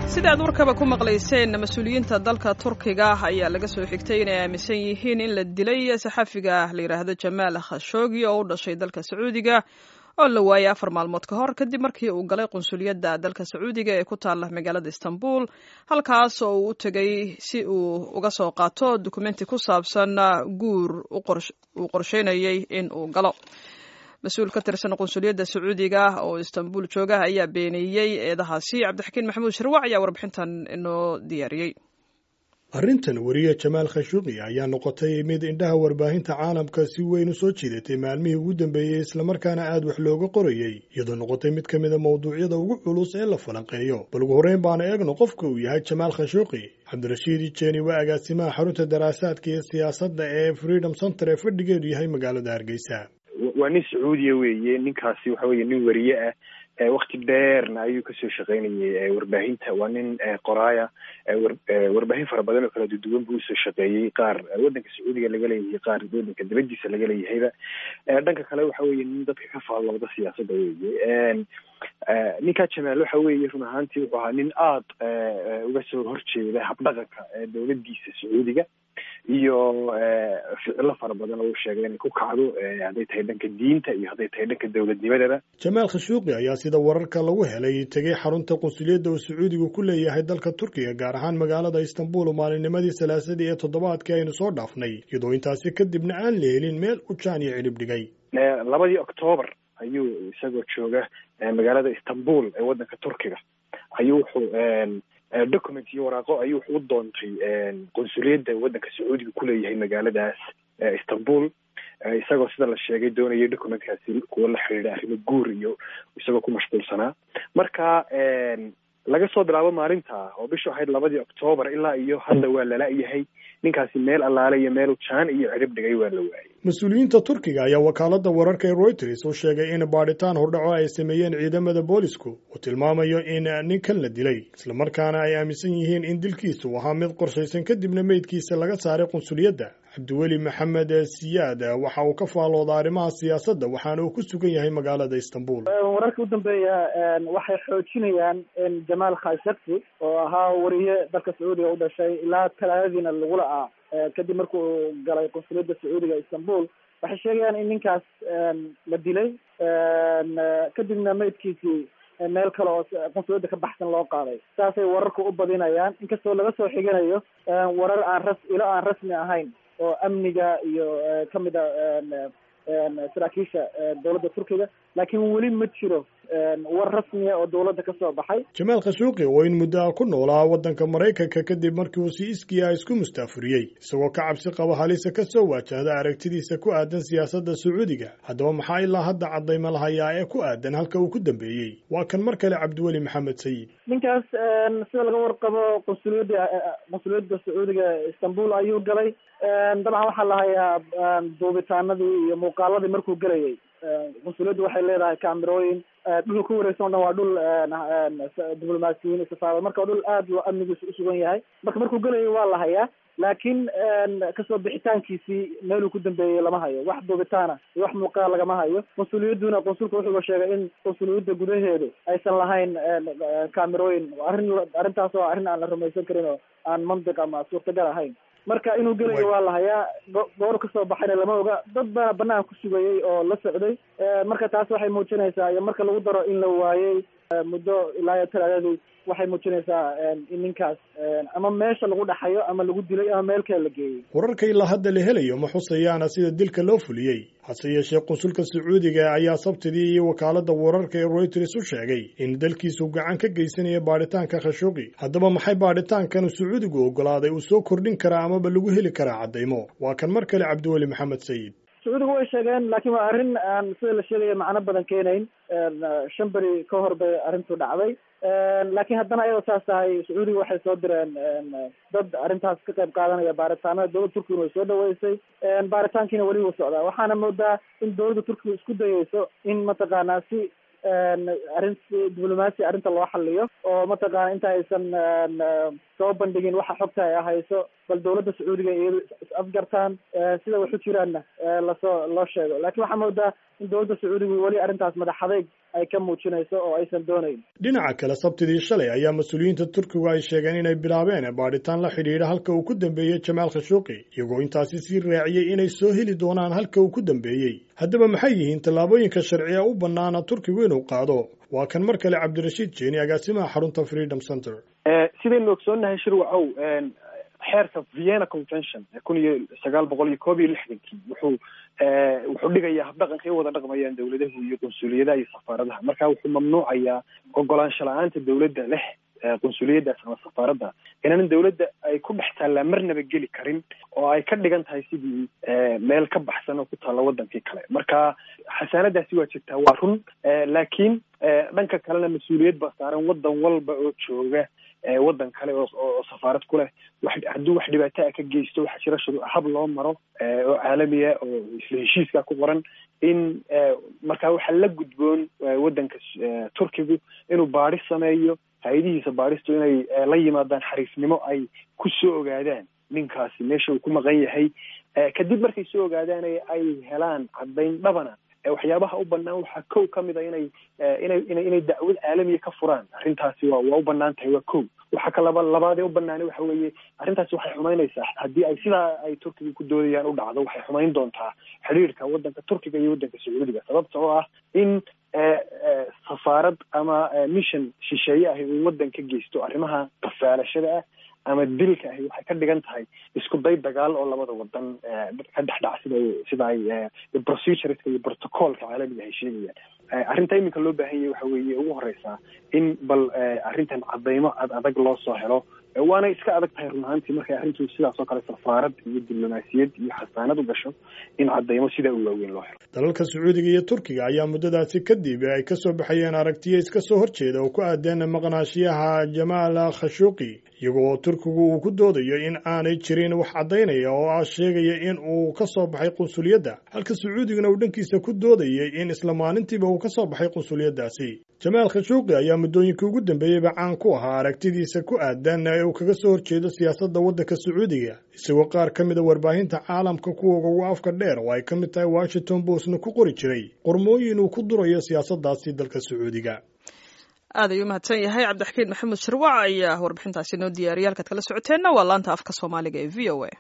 sida aad warkaba ku maqlayseen mas-uuliyiinta dalka turkiga ayaa laga soo xigtay inay aaminsan yihiin in la dilay saxafiga la yidhaahdo jamaal khashoogi oo u dhashay dalka sacuudiga oo la waayay afar maalmood ka hor kadib markii uu galay qunsuliyadda dalka sacuudiga ee ku taala magaalada istanbul halkaas oo uu u tegay si uu uga soo qaato dukumenti ku saabsan guur uu qorsheynayay in uu galo mas-uul ka tirsan qunsuliyadda sacuudiga oo istanbul jooga ayaa beeniyey eedahaasi cabdixakiin maxamuud sharwac ayaa warbixintan inoo diyaariyey arrintan weriye jamaal khashuuqi ayaa noqotay mid indhaha warbaahinta caalamka si weyn u soo jiidatay maalmihii ugu dambeeyey islamarkaana aad wax looga qorayey iyadoo noqotay mid ka mida mawduucyada ugu culus ee la falanqeeyo bal ugu horreyn baana eegno qofka uu yahay jamaal khashuuqi cabdirashiid ijeeni waa agaasimaha xarunta daraasaadka iyo siyaasadda ee freedom center ee fadhigeedu yahay magaalada hargeysa waa nin sacuudiya weeye ninkaasi waxa weye nin weriye ah wakti dheerna ayuu kasoo shaqeynayay warbaahinta waa nin qoraaya warbaahin fara badan oo kala duduwan buu usoo shaqeeyey qaar waddanka sacuudiga laga leeyahay qaar waddanka dibadiisa laga leeyahayba dhanka kale waxa weye nin dadka ka faallooda siyaasadda weye ninkaa jamaal waxa weeye run ahaantii wuxuu ahaa nin aada uga soo horjeeda habdhaqanka dowladdiisa sacuudiga iyo ficilo fara badan oo u sheegay inay ku kacdo hadday tahay dhanka diinta iyo hadday tahay dhanka dowladnimadaba jamaal khashuuqi ayaa sida wararka lagu helay tegay xarunta qunsuliyadda uu sacuudigu ku leeyahay dalka turkiga gaar ahaan magaalada istanbul maalinnimadii salaasadii ee toddobaadkii aynu soo dhaafnay iyadoo intaasi kadibna aan la helin meel u jaan iyo cidhib dhigay labadii octoobar ayuu isagoo jooga magaalada istanbul ee waddanka turkiga ayuu wuxuu document iyo waraaqo ayuu u doontay qunsuliyadda waddanka sacuudiga kuleeyahay magaaladaas istanbul isagoo sida la sheegay doonayay documentkaasi kuwa la xidhiidha arrimo guur iyo isagoo ku mashquulsanaa marka laga soo bilaabo maalinta oo bishu ahayd labadii octoobar ilaa iyo hadda waa lala-yahay ninkaasi meel allaale iyo meel jaan iyo cidhib dhigay waa la waayay mas-uuliyiinta turkiga ayaa wakaaladda wararka ee reuters u sheegay in baadhitaan hordhaco ay sameeyeen ciidamada boolisku uu tilmaamayo in ninkan la dilay islamarkaana ay aaminsan yihiin in dilkiisu ahaa mid qorshaysan kadibna meydkiisa laga saaray qunsuliyadda cabdiweli maxamed siyaad waxa uu ka faalooda arrimaha siyaasadda waxaana uu ku sugan yahay magaalada istanbul wararka u dambeeya waxay xoojinayaan in jamaal khashagsi oo ahaa wariye dalka sacuudiga u dhashay ilaa talaadadiina lagula ah kadib markuu galay qunsuliyadda sacuudiga istanbul waxay sheegayaan in ninkaas la dilay kadibna meydkiisii meel kale oo qunsuliyadda ka baxsan loo qaaday saasay wararku u badinayaan inkastoo laga soo xiganayo warar aan ras ilo aan rasmi ahayn oo amniga iyo kamid a saraakiisha dowladda turkiga laakiin weli ma jiro war rasmiya oo dowladda ka soo baxay jamaal khashuuqi oo in muddo ah ku noolaa waddanka maraykanka kadib markii uu si iskiya isku mustaafuriyey isagoo ka cabsi qaba halisa ka soo waajahda aragtidiisa ku aadan siyaasadda sacuudiga haddaba maxaa ilaa hadda caddayma lahayaa ee ku aadan halka uu ku dambeeyey waa kan mar kale cabdiweli maxamed sayid ninkaas sida laga warqabo qunsuliyadda qunsuliyadda sacuudiga istanbul ayuu galay dabcan waxaa la hayaa duubitaanadii iyo muuqaaladii markuu gelayay qunsuliyaddu waxay leedahay kaamirooyin dhulka ku wareegsan o dhan waa dhul diblomaasiyiin safaarad marka dhul aad loo amnigiisu usugan yahay marka markuu gelayay waa la hayaa laakiin kasoo bixitaankiisii meeluu ku dambeeyey lama hayo wax duubitaana iyo wax muuqaal lagama hayo qunsuliyadduna qunsulka wuxuuba sheegay in qunsuliyadda gudaheedu aysan lahayn kaamirooyin arrin arrintaas oo arrin aan la rumaysan karin oo aan mantiq ama suurtagal ahayn marka inuu gelayo waa la hayaa goor kasoo baxayna lama oga dad baa banaan ku sugayay oo la socday marka taas waxay muujinaysaa iyo marka lagu daro in la waayey muddo ilaa iyo talaadadii waxay muujinaysaa in ninkaas ama meesha lagu dhaxayo ama lagu dilay ama meel kale la geeyey wararka ilaa hadda la helayo ma xusayaana sida dilka loo fuliyey hase yeeshee qunsulka sacuudiga ayaa sabtidii iyo wakaaladda wararka ee reuters u sheegay in dalkiisu gacan ka geysanayo baadhitaanka khashuuqi haddaba maxay baadhitaankan sacuudigu oggolaaday uu soo kordhin karaa amaba lagu heli karaa caddaymo waa kan mar kale cabdiweli maxamed sayid sacuudigu way sheegeen laakiin waa arrin aan sida la sheegaya macno badan keenayn shan beri ka hor bay arrintu dhacday laakiin haddana ayadoo saas tahay sacuudiga waxay soo direen dad arrintaas ka qayb qaadanaya baaritaanada dowladda turkiguna way soo dhaweysay baaritaankiina weli wuu socdaa waxaana moodaa in dowladda turkiga isku dayeyso in mataqaanaa si arrin diblomaasi arrinta loo xaliyo oo mataqaana inta aysan soo bandhigin waxa xogta ay hayso bal dawladda sacuudiga iyado is afgartaan sida waxu jiraanna lasoo loo sheego lakin waxaa moodaa in dawladda sacuudiga weli arrintaas madax adeyg ay ka muujinayso oo aysan doonayn dhinaca kale sabtidii shalay ayaa mas-uuliyiinta turkigu ay sheegeen inay bilaabeen baadhitaan la xidhiidha halka uu ku dambeeyey jamaal khashuuqi iyagoo intaasi sii raaciyey inay soo heli doonaan halka uu ku dambeeyey haddaba maxay yihiin tallaabooyinka sharciga u bannaana turkigu inuu qaado waa kan mar kale cabdirashiid jeeni agaasimaha xarunta freedom center sidaynu ogsoonnahay shirwacow xeerka vienna convention kun iyo sagaal boqol iyo koob iyo lixdankii wuxuu wuxuu dhigayaa habdhaqanka ay wada dhaqmayaan dawladahu iyo qunsuliyadaha iyo safaaradaha marka wuxuu mamnuucayaa ogolaansho la-aanta dawladda leh qunsuliyadaas ama safaaradda inaanan dawladda ay ku dhex taallaa marnaba geli karin oo ay ka dhigan tahay sidii meel ka baxsan oo ku taalla wadankii kale marka xasaanadaasi waa jirtaa waa run laakiin dhanka kalena mas-uuliyad baa saaran wadan walba oo jooga waddan kale oo safaarad ku leh wax hadduu wax dhibaato a ka geysto waxaa jira shuru hab loo maro oo caalamiya oo isla heshiiska ku qoran in marka waxaa la gudboon waddanka turkigu inuu baadhis sameeyo hay-adihiisa baadhistu inay la yimaadaan xariifnimo ay ku soo ogaadaan ninkaasi meesha uu ku maqan yahay kadib markay soo ogaadaan ay helaan caddayn dhabana waxyaabaha u banaan waxaa kow ka mid a inay inay ina inay dacwad caalamiya ka furaan arrintaasi waa waa u banaan tahay waa kow waxaa ka laba labaadee u banaanay waxa weeye arrintaasi waxay xumaynaysaa haddii ay sidaa ay turkiga ku doodayaan u dhacdo waxay xumayn doontaa xiriirka waddanka turkiga iyo waddanka sacuudiga sababta oo ah in safaarad ama mission shisheeye ahi uu waddan ka geysto arrimaha qafaalashada ah ama dilka ahi waxay ka dhigan tahay isku day dagaal oo labada wadan ka dhex dhac sida sida ay procedureska iyo protocolka caalamiga ay sheegayaan arrinta iminka loo baahan yahay waxa weeye ugu horeysaa in bal arrintan cadaymo ad adag loo soo helo waana iska adag tahay run ahaantii markay arrintu sidaas oo kale safaarad iyo diblomaasiyad iyo xasaanad u gasho in cadaymo sidaa u waaweyn loo helo dalalka sacuudiga iyo turkiga ayaa muddadaasi kadib ay ka soo baxayeen aragtiyo iska soo horjeeda oo ku aadeen maqnaashiyaha jamaal khashuuqi iyagoo turkigu uu ku doodayo in aanay jirin wax caddaynaya oo ah sheegaya in uu ka soo baxay qunsuliyadda halka sacuudiguna uu dhankiisa ku doodayay in isla maalintiiba uu ka soo baxay qunsuliyaddaasi jamaal khashuuqi ayaa muddooyinkii ugu dambeeyeyba caan ku ahaa aragtidiisa ku aadan ee uu kaga soo horjeedo siyaasadda waddanka sacuudiga isagoo qaar ka mida warbaahinta caalamka kuwoga ugu afka dheer oo ay ka mid tahay washington postna ku qori jiray qormooyin uu ku durayo siyaasaddaasi dalka sacuudiga aad ayuu mahadsan yahay cabdixakiin maxamed sharwac ayaa warbixintaasi noo diyaariyay halkaad kala socoteenna waa laanta afka soomaaliga ee v o a